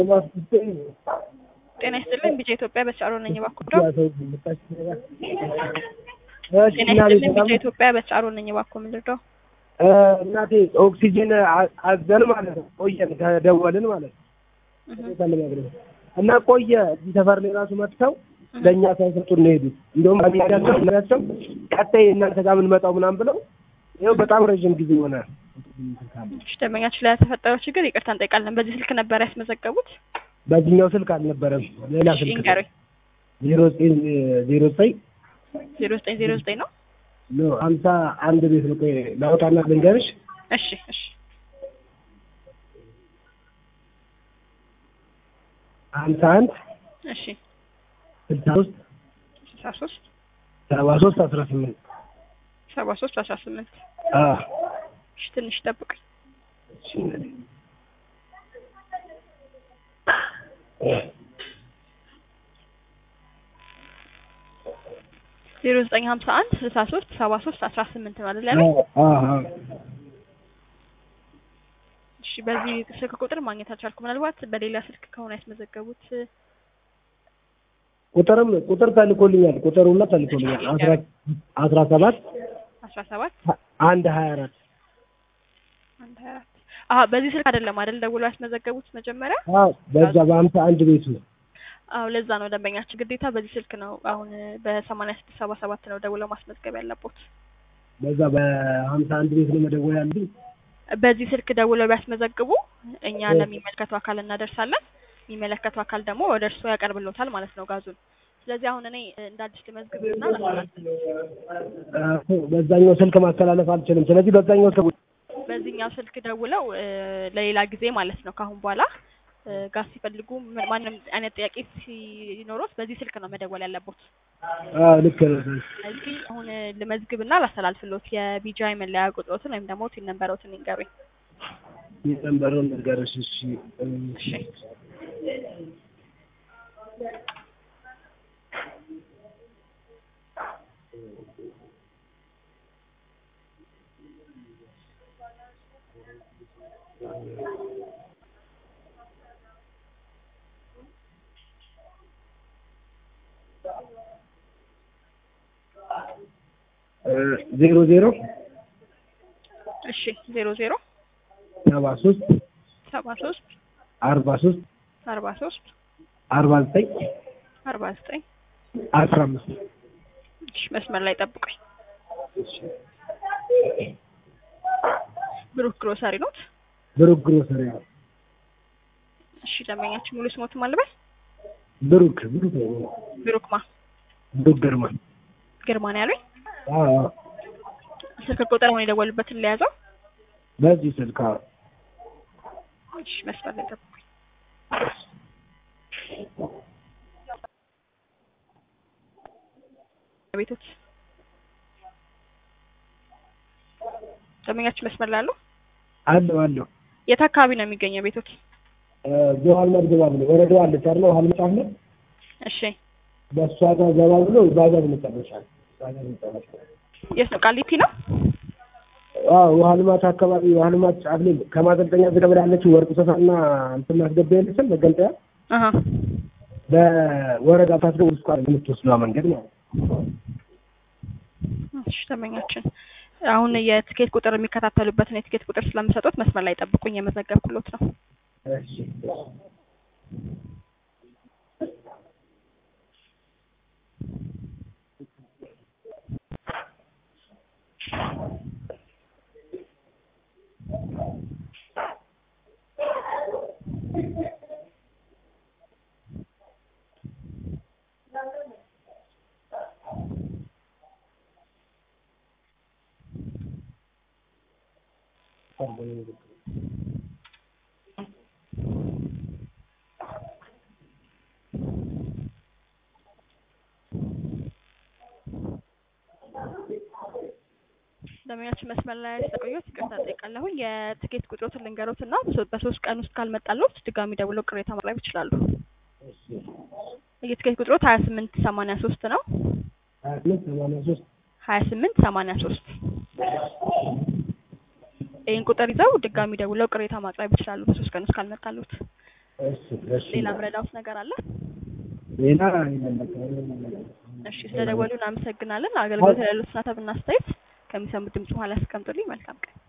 ጤና ይስጥልኝ ቢጫ ኢትዮጵያ በቻሮ ነኝ እባክዎ ጤና ይስጥልኝ ቢጫ ኢትዮጵያ በቻሮ ነኝ እባክዎ ምንድነው እናቴ ኦክሲጅን አዘን ማለት ነው። ቆየን ከደወልን ማለት ነው እና ቆየ እዚህ ሰፈር ላይ ራሱ መጥተው ለእኛ ሳይሰጡን ነው የሄዱት። እንደውም አሚያቸው ናቸው ቀጣይ እናንተ ጋር የምንመጣው ምናምን ብለው ይኸው በጣም ረዥም ጊዜ ሆነ። እሺ ደንበኛችን ላይ ለተፈጠረው ችግር ይቅርታ እንጠይቃለን። በዚህ ስልክ ነበር ያስመዘገቡት? በዚህኛው ስልክ አልነበረም፣ ሌላ እሺ ስልክ ይንገሩኝ። ዜሮ ዘጠኝ ዜሮ ዘጠኝ ዜሮ ዘጠኝ ዜሮ ዘጠኝ ነው። ኖ ሀምሳ አንድ ቤት ነው። ቆይ ላውጣና ልንገርሽ። እሺ እሺ ሀምሳ አንድ እሺ ስልሳ ሶስት ስልሳ ሶስት ሰባ ሶስት አስራ ስምንት ሰባ ሶስት አስራ ስምንት እሺ ትንሽ ጠብቁኝ። ዜሮ ዘጠኝ ሀምሳ አንድ ስልሳ ሶስት ሰባ ሶስት አስራ ስምንት ነው አይደል ያለው? እሺ በዚህ ስልክ ቁጥር ማግኘት አልቻልኩም። ምናልባት በሌላ ስልክ ከሆነ ያስመዘገቡት ቁጥርም ቁጥር ተልኮልኛል። ቁጥር ሁላ ተልኮልኛል። አስራ አስራ ሰባት አስራ ሰባት አንድ ሀያ አራት አንድ ሀያ አራት አሀ በዚህ ስልክ አይደለም አይደል ደውሎ ያስመዘገቡት መጀመሪያ? አዎ በዛ በሀምሳ አንድ ቤቱ አዎ ለዛ ነው ደንበኛችን ግዴታ በዚህ ስልክ ነው አሁን በሰማንያ ስድስት ሰባ ሰባት ነው ደውለው ማስመዝገብ ያለቦት። በዛ በሀምሳ አንድ ቤት ነው መደወል ያለብኝ። በዚህ ስልክ ደውለው ቢያስመዘግቡ እኛ ለሚመለከተው አካል እናደርሳለን። የሚመለከተው አካል ደግሞ ወደ እርስዎ ያቀርብሎታል ማለት ነው ጋዙን። ስለዚህ አሁን እኔ እንደ አዲስ ልመዝግብና በዛኛው ስልክ ማስተላለፍ አልችልም። ስለዚህ በዛኛው ስልክ በዚህኛው ስልክ ደውለው እ ለሌላ ጊዜ ማለት ነው ከአሁን በኋላ እ ጋዝ ሲፈልጉ ምን- ማንም አይነት ጥያቄ ሲኖሮት በዚህ ስልክ ነው መደወል ያለቦት። አዎ ልክ ነህ። ስለዚህ አሁን ልመዝግብና ላስተላልፍሎት የቢጂአይ መለያ ቁጥሮትን ወይም ደግሞ ቲን ነንበሮትን ይንገሩኝ። የነንበሩን ንገረሽ። እሺ እሺ ዜሮ ዜሮ እሺ ዜሮ ዜሮ ሰባ ሶስት ሰባ ሶስት አርባ ሶስት አርባ ሶስት አርባ ዘጠኝ አርባ ዘጠኝ አስራ አምስት እሺ መስመር ላይ ጠብቁኝ። ብሩክ ግሮሰሪ ኖት? ብሩክ ግሮሰሪ ነው። እሺ ደንበኛችን ሙሉ ስሞትም አልበል ብሩክ ብሩክ ነው። ብሩክ ማ ብሩክ ግርማ ግርማ ነው ያሉኝ። አዎ አዎ። ስልክ ቁጥር አሁን የደወሉበትን ለያዘው። በዚህ ስልክ አዎ። እሺ መስመር ላይ ጠብቁኝ። ቤቶች ደንበኛችን መስመር ላይ አሉ። አለው አለው የት አካባቢ ነው የሚገኘው ቤቶች? ጆሀል መድገባ ብሎ ወረዳው አለች አይደል? ውሀ ልማት ነው። እሺ በእሷ ጋር ገባ ብሎ ባጃጅ መጨረሻ ባጃጅ መጨረሻ የት ነው? ቃሊቲ ነው? አዎ ውሀ ልማት አካባቢ ውሀ ልማት ጫፍ ላይ ከማሰልጠኛ ዝደብላ ያለችው ወርቅ ሰፋና እንትን ማስገቢያ የለችም መገንጠያ አሀ በወረዳ ታስገ ውስጥ የምትወስደዋ መንገድ ማለት ነው። እሺ ደንበኛችን አሁን የትኬት ቁጥር የሚከታተሉበትን የትኬት ቁጥር ስለምሰጡት መስመር ላይ ጠብቁኝ፣ የመዘገብኩሎት ነው። እሺ ደንበኛችን መስመር ላይ ስለቆየሁት ይቅርታ ጠይቃለሁኝ። የትኬት ቁጥሮትን ልንገሮት እና በሶስት ቀን ውስጥ ካልመጣልዎት ድጋሚ ደውለው ቅሬታ ማቅረብ ይችላሉ። የትኬት ቁጥሮት ሀያ ስምንት ሰማንያ ሶስት ነው። ሀያ ስምንት ሰማንያ ሶስት ሀያ ስምንት ሰማንያ ሶስት ይህን ቁጥር ይዘው ድጋሚ ደውለው ቅሬታ ማቅረብ ይችላሉ በሶስት ቀን ውስጥ ካልመጣልዎት። እሺ እሺ ሌላ ምረዳውስ ነገር አለ? ሌላ የለም በቃ እሺ ስለደወሉ እናመሰግናለን። አገልግሎት ላይ ያሉት ሀሳብና አስተያየት ከሚሰሙት ድምጽ በኋላ ያስቀምጡልኝ። መልካም ቀን